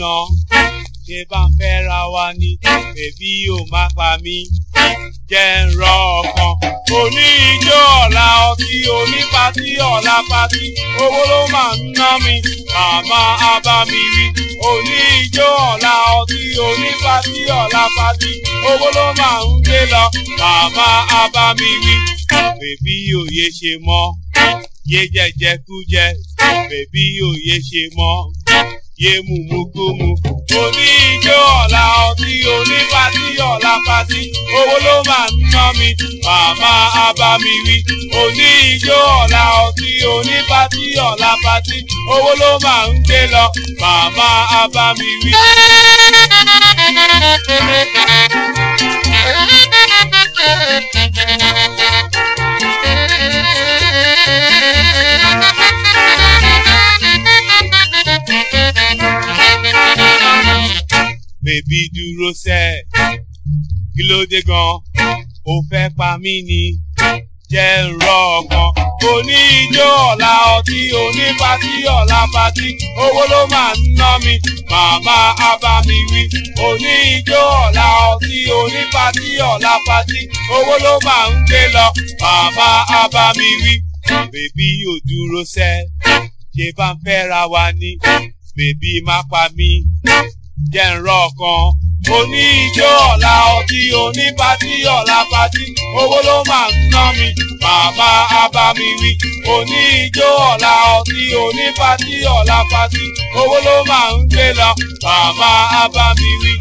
ná ṣé bá ń fẹ́ ra wa ni bèbí ò má pa mí jẹ́ ń rọ ọkàn òní ijó ọ̀la ọtí onípatí ọ̀la patí owó ló máa ń ná mi màmá abá mi wí òní ijó ọ̀la ọtí onípatí ọ̀la patí owó ló máa ń gbé lọ màmá abá mi wí bèbí òye ṣe mọ́ yé jẹjẹ kú jẹ bèbí òye ṣe mọ́ yé mumukumu òní ijó ọ̀la ọtí onípatí ọ̀la patí owó ló máa ń ná mi màmá abá mi wí òní ijó ọ̀la ọtí onípatí ọ̀la patí owó ló máa ń gbé lọ màmá abá mi wí. bèbí dúró sẹ́ kí ló dé gan ó fẹ́ pa mí ni jẹ́ ń rọ ọkàn oní ijó ọ̀la ọtí onípatí ọ̀la patí owó ló máa ń ná mi màmá abá mi wí oní ijó ọ̀la ọtí onípatí ọ̀la patí owó ló máa ń gbé lọ màmá abá mi wí bèbí ò dúró sẹ́ ṣe bá ń fẹ́ ra wa ni bèbí má pa mí jẹ́ ń rọ ọkàn oní ijó ọ̀la ọtí onípatí ọ̀la patí owó ló máa ń ná mi màmá abá mi wí oní ijó ọ̀la ọtí onípatí ọ̀la patí owó ló máa ń gbé lọ màmá abá mi wí.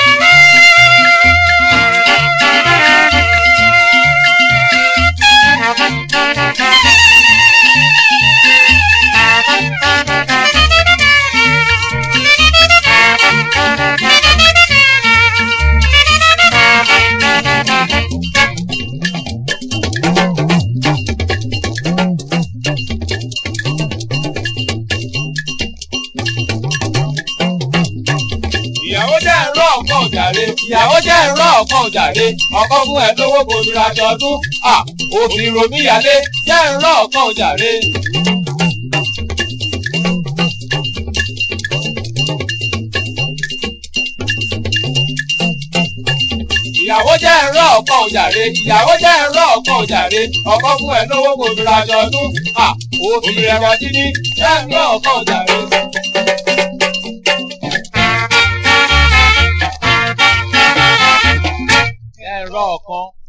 ìyàwó jẹ́ ẹ̀rọ ọ̀kan òjàre ìyàwó jẹ́ ẹ̀rọ ọ̀kan òjàre ọkọ fún ẹ lówó bomi raṣọ ọdún à òfin romíyalé jẹ́ ẹ̀rọ ọ̀kan òjàre. ìyàwó jẹ́ ẹ̀rọ ọ̀kan òjàre ìyàwó jẹ́ ẹ̀rọ ọ̀kan òjàre ọkọ fún ẹ lówó bomi raṣọ ọdún à òfin ẹ̀rọ dídí jẹ́ ẹ̀rọ ọ̀kan òjàre. ẹ̀rọ ọ̀kan